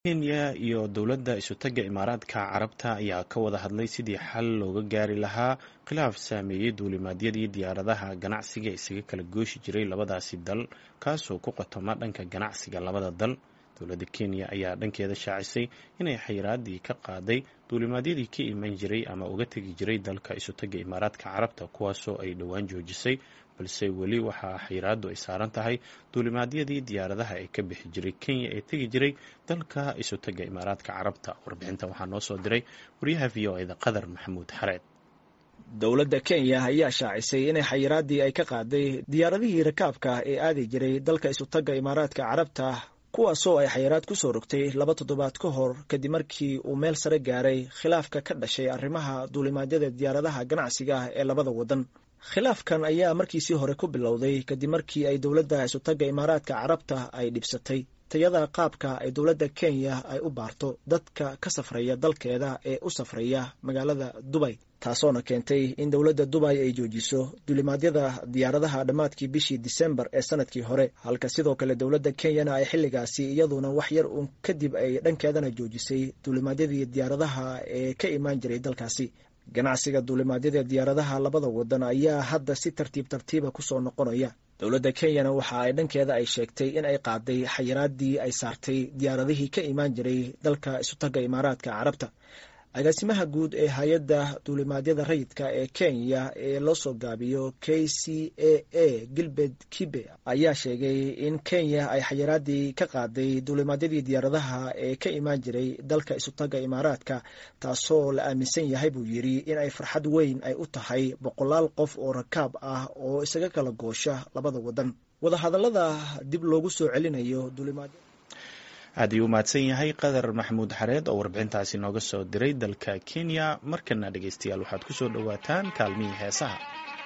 kenya iyo dowladda isutaga imaaraadka carabta ayaa ka wada hadlay sidii xal looga gaari lahaa khilaaf saameeyey duulimaadyadii diyaaradaha ganacsiga isaga kala gooshi jiray labadaasi dal kaasoo ku qotoma dhanka ganacsiga labada dal dowladda kenya ayaa dhankeeda shaacisay inay xayiraadii ka qaaday duulimaadyadii ka iman jiray ama uga tegi jiray dalka isutaga imaaraadka carabta kuwaasoo ay dhowaan joojisay balse weli waxaa xayiraadu ay saaran tahay duulimaadyadii diyaaradaha ee ka bixi jiray kenya ee tegi jiray dalka isutaga imaaraadka carabta warbixintan waxaa noo soo diray wariyaha v o eda qadar maxamuud xareed dowladda kenya ayaa shaacisay inay xayiraadii ay ka qaaday diyaaradihii rakaabka ee aadi jiray dalka isutaga imaaraadka carabta kuwaasoo ay xayiraad ku soo rogtay laba toddobaad ka hor kadib markii uu meel sare gaaray khilaafka ka dhashay arrimaha duulimaadyada diyaaradaha ganacsiga ee labada waddan khilaafkan ayaa markiisii hore ku bilowday kadib markii ay dowladda isutaga imaaraadka carabta ay dhibsatay tayada qaabka ay dowladda kenya ay u baarto dadka ka safraya dalkeeda ee u safraya magaalada dubay taasoona keentay in dowladda dubay ay joojiso duulimaadyada diyaaradaha dhammaadkii bishii disembar ee sanadkii hore halka sidoo kale dowladda kenyana ay xilligaasi iyaduna wax yar uun kadib ay dhankeedana joojisay duulimaadyadii diyaaradaha ee ka imaan jiray dalkaasi ganacsiga duulimaadyada diyaaradaha labada wadan ayaa hadda si tartiib tartiiba kusoo noqonaya dowladda kenyana waxa ay dhankeeda ay sheegtay in ay qaaday xayiraadii ay saartay diyaaradihii ka imaan jiray dalka isutaga imaaraadka carabta agaasimaha guud ee hay-adda duulimaadyada rayidka ee kenya ee loo soo gaabiyo k c a a gilbert kibe ayaa sheegay in kenya ay xayiraadii ka qaaday duulimaadyadii diyaaradaha ee ka imaan jiray dalka isutaga imaaraadka taasoo la aaminsan yahay buu yidhi in ay farxad weyn ay u tahay boqolaal qof oo rakaab ah oo isaga kala goosha labada wadan wadahadallada dib loogu soo celinayo duulimaad aad ayuu umahadsan yahay qadar maxamuud xareed oo warbixintaasi nooga soo diray dalka kenya markana dhegeystayaal waxaad ku soo dhowaataan kaalmihii heesaha